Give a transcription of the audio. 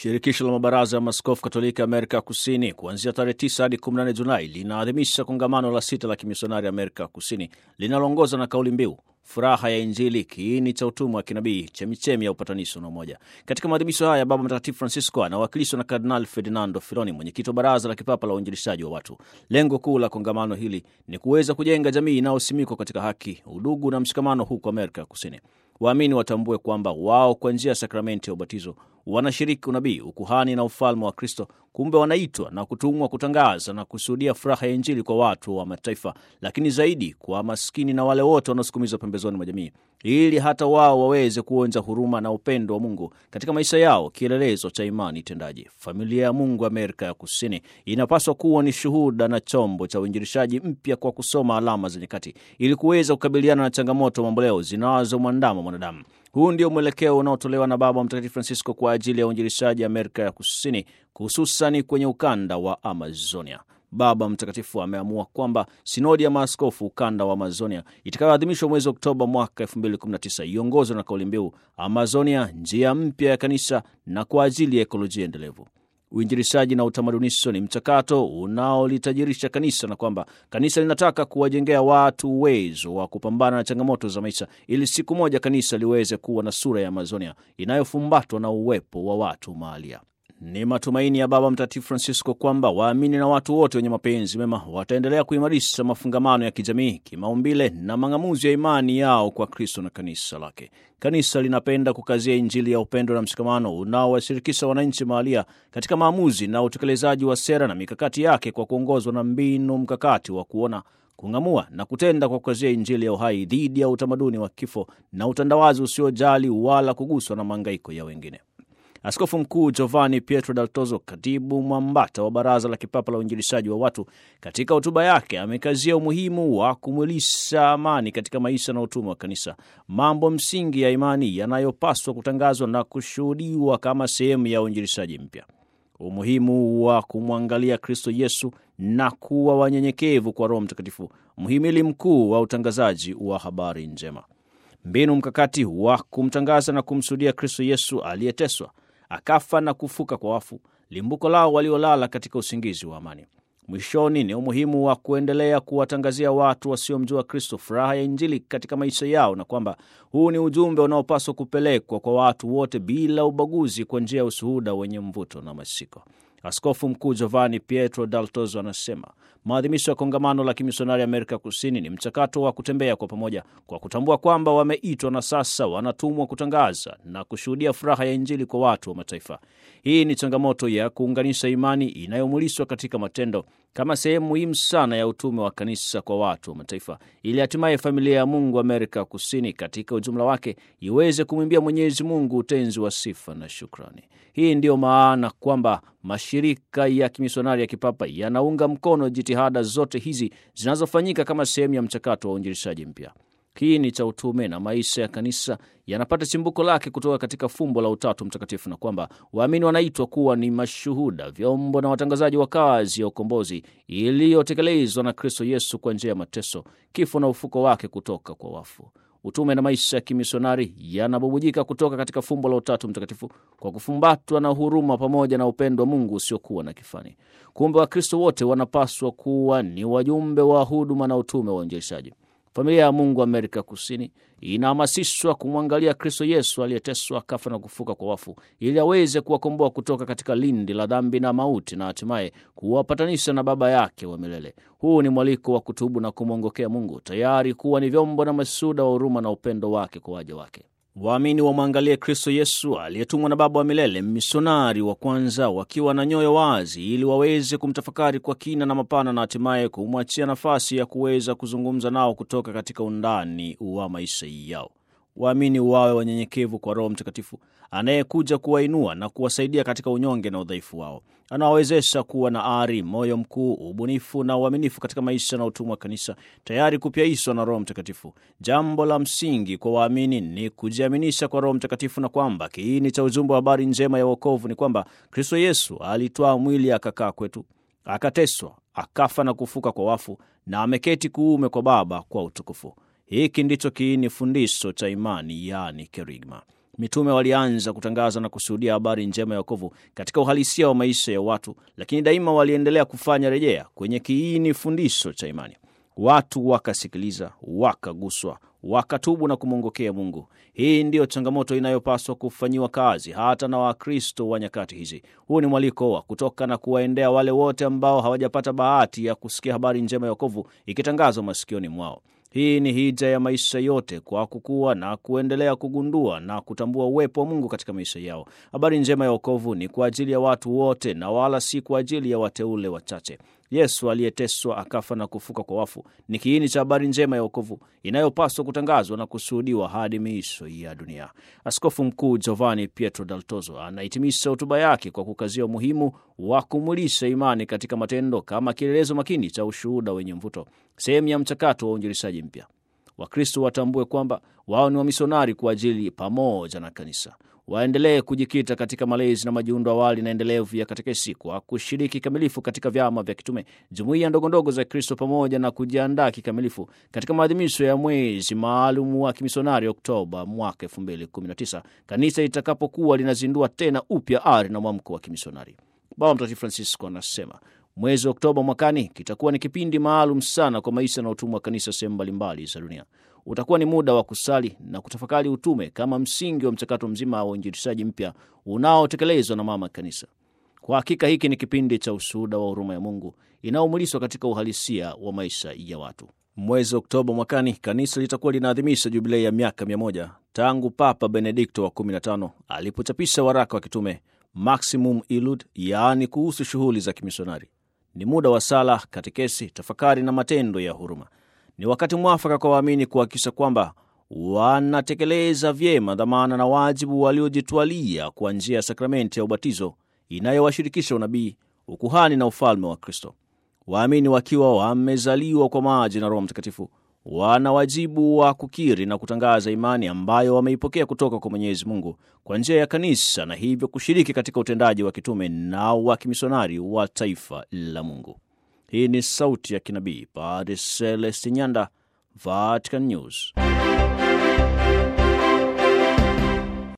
Shirikisho la mabaraza ya maskofu katoliki Amerika ya Kusini kuanzia tarehe 9 hadi 14 Julai linaadhimisha kongamano la sita la kimisionari Amerika ya Kusini linaloongozwa na kauli mbiu furaha ya Injili, kiini cha utumwa wa kinabii, chemichemi ya upatanisho na umoja. Katika maadhimisho haya, Baba Mtakatifu Francisco anawakilishwa na Kardinal Ferdinando Filoni, mwenyekiti wa Baraza la Kipapa la Uinjilishaji wa Watu. Lengo kuu la kongamano hili ni kuweza kujenga jamii inayosimikwa katika haki, udugu na mshikamano huko Amerika ya Kusini. Waamini watambue kwamba wao kwa njia ya sakramenti ya ubatizo wanashiriki unabii, ukuhani na ufalme wa Kristo. Kumbe wanaitwa na kutumwa kutangaza na kushuhudia furaha ya Injili kwa watu wa mataifa, lakini zaidi kwa maskini na wale wote wanaosukumizwa pembezoni mwa jamii, ili hata wao waweze kuonja huruma na upendo wa Mungu katika maisha yao, kielelezo cha imani tendaji. Familia ya Mungu Amerika ya Kusini inapaswa kuwa ni shuhuda na chombo cha uinjilishaji mpya kwa kusoma alama za nyakati, ili kuweza kukabiliana na changamoto mamboleo zinazomwandama mwanadamu. Huu ndio mwelekeo unaotolewa na Baba Mtakatifu Francisco kwa ajili ya uinjilishaji Amerika ya Kusini, hususani kwenye ukanda wa Amazonia. Baba Mtakatifu ameamua kwamba sinodi ya maaskofu ukanda wa Amazonia itakayoadhimishwa mwezi Oktoba mwaka 2019 iongozwe na kauli mbiu Amazonia, njia mpya ya kanisa na kwa ajili ya ekolojia endelevu. Uinjilishaji na utamadunisho ni mchakato unaolitajirisha kanisa na kwamba kanisa linataka kuwajengea watu uwezo wa kupambana na changamoto za maisha ili siku moja kanisa liweze kuwa na sura ya Amazonia inayofumbatwa na uwepo wa watu mahalia. Ni matumaini ya Baba Mtakatifu Francisco kwamba waamini na watu wote wenye mapenzi mema wataendelea kuimarisha mafungamano ya kijamii, kimaumbile na mang'amuzi ya imani yao kwa Kristo na kanisa lake. Kanisa linapenda kukazia Injili ya upendo na mshikamano unaowashirikisha wananchi mahalia katika maamuzi na utekelezaji wa sera na mikakati yake kwa kuongozwa na mbinu mkakati wa kuona kung'amua na kutenda kwa kukazia Injili ya uhai dhidi ya utamaduni wa kifo na utandawazi usiojali wala kuguswa na maangaiko ya wengine. Askofu Mkuu Giovanni Pietro Dal Tozo, katibu mwambata wa Baraza la Kipapa la Uinjilishaji wa Watu, katika hotuba yake amekazia umuhimu wa kumwilisha amani katika maisha na utume wa kanisa, mambo msingi ya imani yanayopaswa kutangazwa na kushuhudiwa kama sehemu ya uinjilishaji mpya, umuhimu wa kumwangalia Kristo Yesu na kuwa wanyenyekevu kwa Roho Mtakatifu, mhimili mkuu wa utangazaji wa habari njema, mbinu mkakati wa kumtangaza na kumshuhudia Kristo Yesu aliyeteswa akafa na kufuka kwa wafu, limbuko lao waliolala katika usingizi wa amani. Mwishoni ni umuhimu wa kuendelea kuwatangazia watu wasiomjua Kristo furaha ya Injili katika maisha yao, na kwamba huu ni ujumbe unaopaswa kupelekwa kwa watu wote bila ubaguzi, kwa njia ya ushuhuda wenye mvuto na mashiko. Askofu Mkuu Giovanni Pietro Dal Tozo anasema maadhimisho ya kongamano la kimisionari Amerika Kusini ni mchakato wa kutembea kwa pamoja, kwa kutambua kwamba wameitwa na sasa wanatumwa kutangaza na kushuhudia furaha ya Injili kwa watu wa mataifa. Hii ni changamoto ya kuunganisha imani inayomulishwa katika matendo kama sehemu muhimu sana ya utume wa kanisa kwa watu wa mataifa, ili hatimaye familia ya Mungu Amerika Kusini katika ujumla wake iweze kumwimbia Mwenyezi Mungu utenzi wa sifa na shukrani. Hii ndiyo maana kwamba mashirika ya kimisionari ya kipapa yanaunga mkono jitihada zote hizi zinazofanyika kama sehemu ya mchakato wa uinjilishaji mpya. Kiini cha utume na maisha ya kanisa yanapata chimbuko lake kutoka katika fumbo la Utatu Mtakatifu, na kwamba waamini wanaitwa kuwa ni mashuhuda, vyombo na watangazaji wa kazi ya ukombozi iliyotekelezwa na Kristo Yesu kwa njia ya mateso, kifo na ufuko wake kutoka kwa wafu. Utume na maisha ya kimisionari yanabubujika kutoka katika fumbo la Utatu Mtakatifu kwa kufumbatwa na huruma pamoja na upendo wa Mungu usiokuwa na kifani. Kumbe Wakristo wote wanapaswa kuwa ni wajumbe wa huduma na utume wa uinjilishaji. Familia ya Mungu Amerika Kusini inahamasishwa kumwangalia Kristo Yesu aliyeteswa, kafa na kufuka kwa wafu, ili aweze kuwakomboa kutoka katika lindi la dhambi na mauti, na hatimaye kuwapatanisha na Baba yake wa milele. Huu ni mwaliko wa kutubu na kumwongokea Mungu, tayari kuwa ni vyombo na masuda wa huruma na upendo wake kwa waja wake. Waamini wamwangalie Kristo Yesu aliyetumwa na Baba wa milele, misionari wa kwanza, wakiwa na nyoyo wazi, ili waweze kumtafakari kwa kina na mapana, na hatimaye kumwachia nafasi ya kuweza kuzungumza nao kutoka katika undani wa maisha yao. Waamini wawe wanyenyekevu kwa Roho Mtakatifu anayekuja kuwainua na kuwasaidia katika unyonge na udhaifu wao. Anawawezesha kuwa na ari, moyo mkuu, ubunifu na uaminifu katika maisha na utumwa wa kanisa, tayari kupyaishwa na Roho Mtakatifu. Jambo la msingi kwa waamini ni kujiaminisha kwa Roho Mtakatifu, na kwamba kiini cha ujumbe wa habari njema ya wokovu ni kwamba Kristo Yesu alitwaa mwili akakaa kwetu, akateswa, akafa na kufuka kwa wafu, na ameketi kuume kwa Baba kwa utukufu. Hiki ndicho kiini fundisho cha imani, yaani kerigma. Mitume walianza kutangaza na kushuhudia habari njema ya wokovu katika uhalisia wa maisha ya watu, lakini daima waliendelea kufanya rejea kwenye kiini fundisho cha imani. Watu wakasikiliza, wakaguswa, wakatubu na kumwongokea Mungu. Hii ndiyo changamoto inayopaswa kufanyiwa kazi hata na Wakristo wa nyakati hizi. Huu ni mwaliko wa kutoka na kuwaendea wale wote ambao hawajapata bahati ya kusikia habari njema ya wokovu ikitangazwa masikioni mwao. Hii ni hija ya maisha yote kwa kukua na kuendelea kugundua na kutambua uwepo wa Mungu katika maisha yao. Habari njema ya wokovu ni kwa ajili ya watu wote na wala si kwa ajili ya wateule wachache. Yesu aliyeteswa akafa na kufuka kwa wafu ni kiini cha habari njema ya wokovu inayopaswa kutangazwa na kushuhudiwa hadi miisho ya dunia. Askofu Mkuu Giovanni Pietro Dal Tozo anahitimisha hotuba yake kwa kukazia umuhimu wa kumulisha imani katika matendo kama kielelezo makini cha ushuhuda wenye mvuto, sehemu ya mchakato wa uinjilishaji mpya. Wakristo watambue kwamba wao ni wamisionari kwa ajili pamoja na kanisa waendelee kujikita katika malezi na majiundo awali na endelevu ya katekesi kwa kushiriki kikamilifu katika vyama vya kitume, jumuiya ndogondogo za Kristo, pamoja na kujiandaa kikamilifu katika maadhimisho ya mwezi maalum wa kimisionari Oktoba mwaka 2019 kanisa itakapokuwa linazindua tena upya ari na mwamko wa kimisionari. Baba Mtakatifu Francisco anasema mwezi Oktoba mwakani kitakuwa ni kipindi maalum sana kwa maisha na utumwa wa kanisa sehemu mbalimbali za dunia. Utakuwa ni muda wa kusali na kutafakari utume kama msingi wa mchakato mzima wa uinjilishaji mpya unaotekelezwa na mama kanisa. Kwa hakika hiki ni kipindi cha ushuhuda wa huruma ya Mungu inayomuliswa katika uhalisia wa maisha ya watu. Mwezi Oktoba mwakani kanisa litakuwa linaadhimisha jubilei ya miaka mia moja tangu Papa Benedikto wa 15 alipochapisha waraka wa kitume Maximum Illud, yaani kuhusu shughuli za kimisionari. Ni muda wa sala, katekesi, tafakari na matendo ya huruma. Ni wakati mwafaka kwa waamini kuhakikisha kwamba wanatekeleza vyema dhamana na wajibu waliojitwalia kwa njia ya sakramenti ya ubatizo inayowashirikisha unabii, ukuhani na ufalme wa Kristo. Waamini wakiwa wamezaliwa kwa maji na Roho Mtakatifu wana wajibu wa kukiri na kutangaza imani ambayo wameipokea kutoka kwa Mwenyezi Mungu kwa njia ya kanisa, na hivyo kushiriki katika utendaji wa kitume na wa kimisionari wa taifa la Mungu. Hii ni sauti ya kinabii Padre Celestin Nyanda, Vatican News.